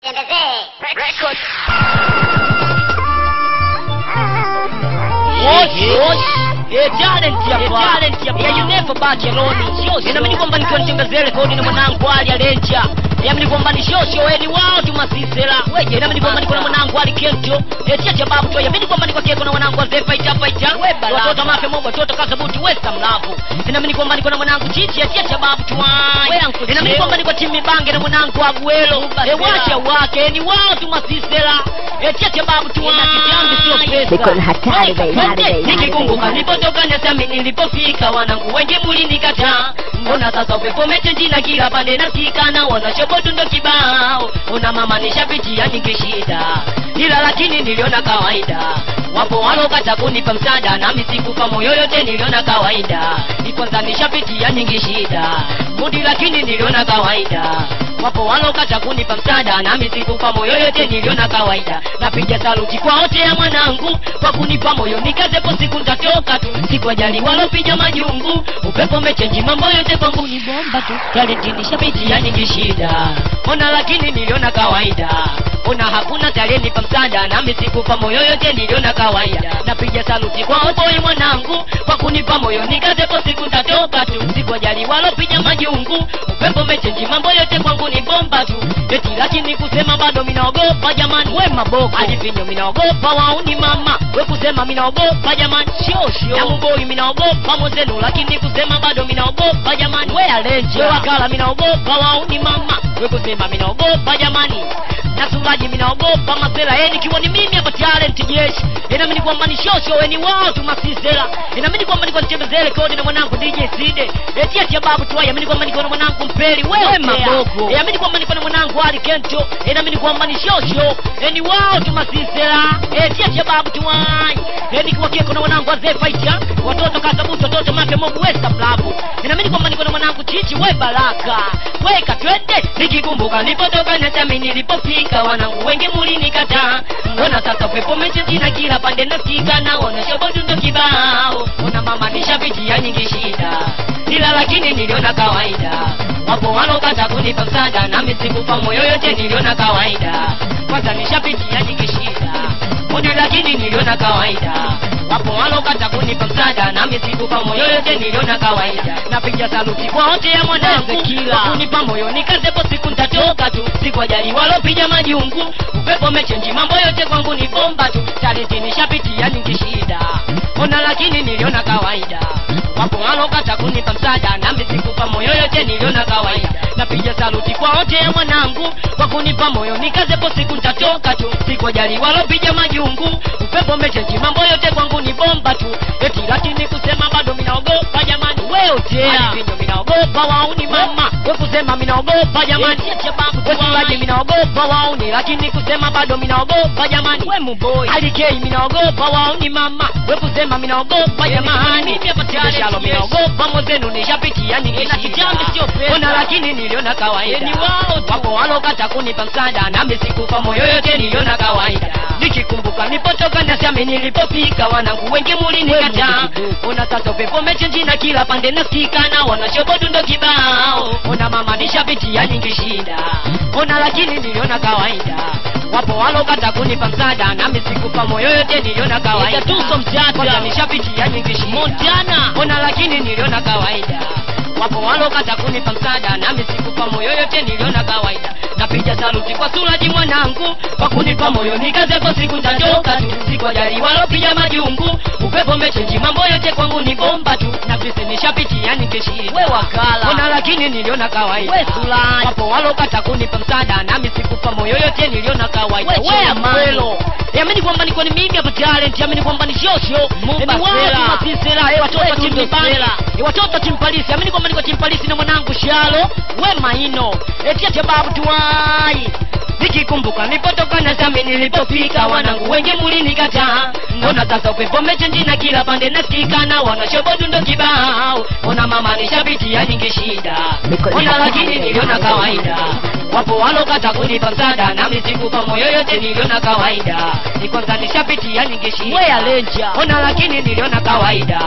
inamini kwamba nikiwa nitembezee rekodi na mwanangu ali alenja yamini kwamba ni shosho weni wao tumasisela weje inamini kwamba niko na mwanangu ali kento etia cha babu to yamini kwamba niko keko na mwanangu azee faita faita watoto mafe mogo watoto kasabuti westa mlavu inamini kwamba niko na mwanangu chichi etia cha babu tuwai inamini kwamba niko timi bange na mwanangu aguelo ewacha wake ni wao tumasisela etia cha babu tuwai sio pesa Niko na hatari, baby, hatari, baby, nikikumbuka hatari. nilipotoka nyasami nilipofika wanangu wengi mulinikataa mbona sasa upepo umechenjina kila pande nasikana wanashobotu ndo kibao una mama nishapitia nyingi shida ila lakini niliona kawaida wapo walokata kunipa msaada nami sikufa moyo yote niliona kawaida ni kwanza nishapitia nyingi shida mudi lakini niliona kawaida wapo walokata kunipa msaada nami sikufa moyo yote niliona kawaida napiga saluti kwa wote ya mwanangu kwa kunipa moyo nikazepo siku ntatoka tu sikwajali walopiga majungu upepo mechenji mambo yote kwangu ni bomba tu talenti nishapitia nyingi shida ona lakini niliona kawaida ona hakuna talenipa msaada nami sikufa moyo yote niliona kawaida napiga saluti kwa wote mwanangu kwa kunipa moyo nikazepo siku ntatoka tu sikwajali walopiga majungu upepo mechenji mambo yote kwangu ni bomba tu eti lakini kusema bado minaogopa jamani we maboko alivinyo minaogopa wauni mama we kusema minaogopa jamani shosho yamuboi minaogopa mwenzenu lakini kusema bado minaogopa jamani we alenje we wakala minaogopa wauni mama we kusema minaogopa jamani nasulaji minaogopa masela ye nikiwa ni mimi hapa talent jeshi inamini kwamba ni shosho weni wao tu masisela inamini kwamba niko nichembezee rekodi na mwanangu dj side etia tia babu tuwai amini kwamba niko na mwanangu mpeli wewe maboko inamini kwamba niko na mwanangu ali kento inamini kwamba ni shosho eni wao tu masisela etia tia babu tuwai eni kiwa keko na mwanangu azee faita watoto kasabuti watoto make mobu westa mlabu inamini kwamba niko na mwanangu chichi we baraka weka twende nikikumbuka nilipotoka na chami nilipofika wanangu wengi mulinikataa mbona sasa pepo mechenjina kila pande nasikika naona shobodundo kibao ona mama nishapitia nyingi shida ila lakini niliona kawaida wapo walokata kunipa msaada nami sikufa moyo yote niliona kawaida kwanza nishapitia nyingi shida mudi lakini niliona kawaida wapo walokata kunipa msaada nami sikufa moyo yote niliona kawaida napiga saluti kwa wote ya mwanangu kwa kunipa moyo nikazepo siku ntatoka tu sikwajali walopiga majungu upepo mechenji mambo yote kwangu ni bomba tu talenti nishapitia nyingi shida ona lakini niliona kawaida wapo walokata kunipa msaada nami sikufa moyo yote niliona kawaida napiga saluti kwa wote ya mwanangu kwa kunipa moyo nikazepo siku ntatoka tu sikwajali walopiga majungu upepo mechenji mambo yote kwangu ni bomba tu eti lakini kusema bado minaogopa jamani weotea vinyo minaogopa wauni mama we kusema minaogopa jamani wesulaji minaogopa wauni lakini kusema bado minaogopa jamani we muboi alikei minaogopa wauni mama we kusema minaogopa jamani shalo minaogopa mwezenu nishapitia ningeshiona lakini niliona kawaida wapo walokata kunipa msaada nami sikufa moyo yote niliona kawaida nikikumbuka nipotoka nasami nilipofika wanangu wengi mulinikataa ona sasa upepo mechenjina kila pande nasikana wanashobodundo kibao ona mama nishapitia nyingi shida ona lakini niliona kawaida wapo walokata kunipa msaada nami sikufa moyo yote niliona kawaida tuso mtata nishapitia nyingi shida montana ona lakini niliona kawaida wapo walokata kunipa msaada nami sikufa moyo yote niliona kawaida napiga saluti kwa suraji mwanangu kwa kunipa moyo nikazeko siku ntatoka tu sikwajali walopiga majungu upepo mechenji mambo yote kwangu ni bomba tu na visi nishapitia nikishiri we wakala ona lakini niliona kawaida we suraji wapo walokata kunipa msaada nami sikufa moyo yote niliona kawaida we amelo yamini kwamba niko ni mimi hapa talent yamini kwamba ni shosho ni watu masisera eh watoto timbibani eh watoto timpalisi yamini kwamba niko timpalisi na mwanangu shalo we maino etia tababu tuwai nikikumbuka nipotoka na sami nilipofika wanangu wengi mulinikataa mbona sasa upepo mechenjina kila pande nasikana wanashobodundo kibao ona mama nishapitia nyingi shida ona lakini niliona kawaida wapo walokata kunipa msaada nami sikufa moyo yote niliona kawaida ni kwanza nishapitia nyingi shida ona lakini niliona kawaida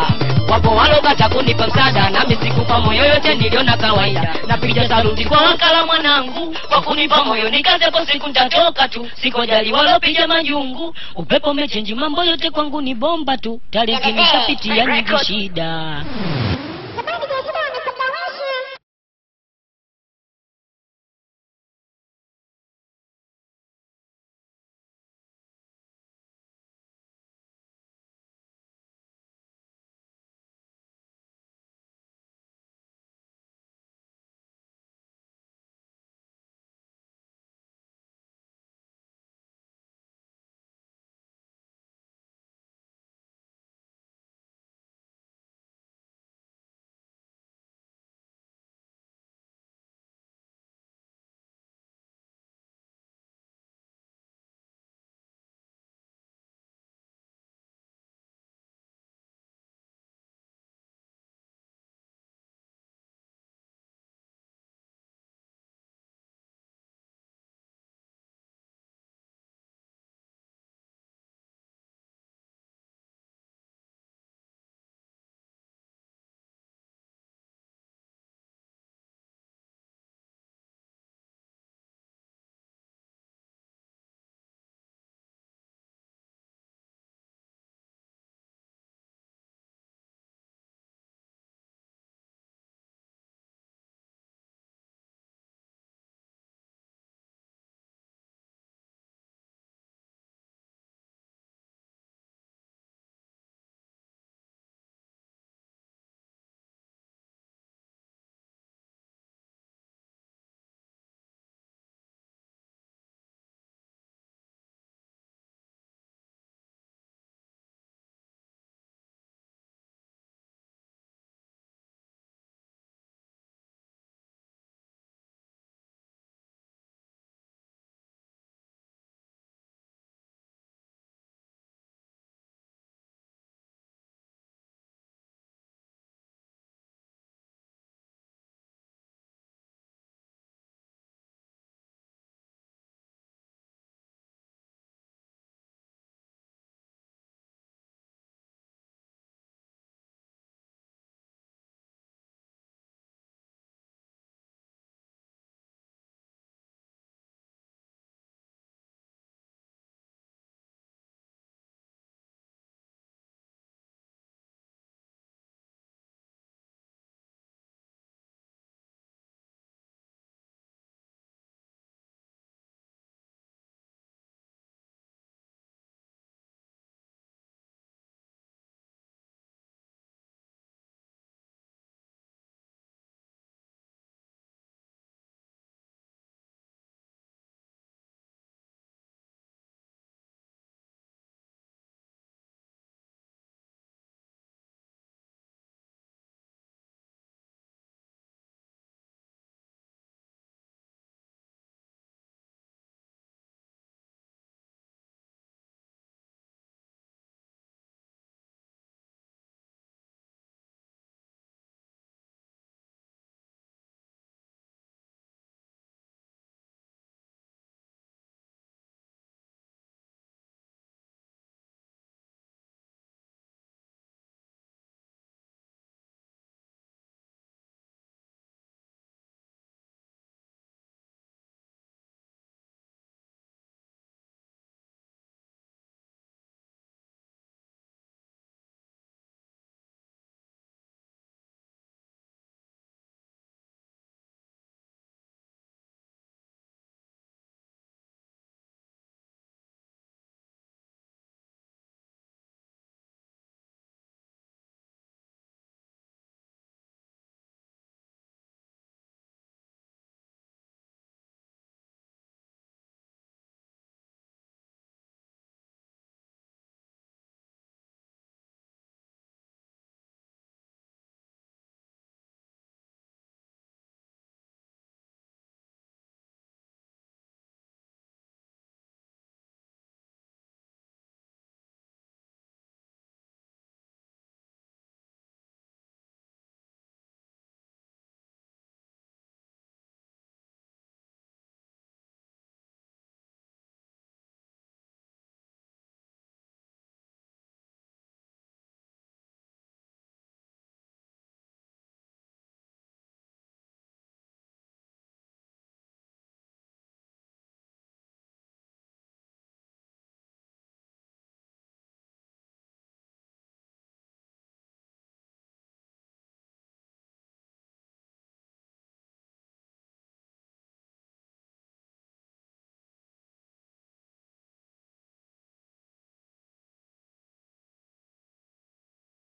wapo walokata kunipa msaada nami sikupa moyo yote niliona kawaida napiga saluti kwa wakala mwanangu kwa kunipa moyo nikazepo siku ntatoka tu sikojali walopiga majungu upepo umechenji mambo yote kwangu ni bomba tu tariki nishapitia nyingi shida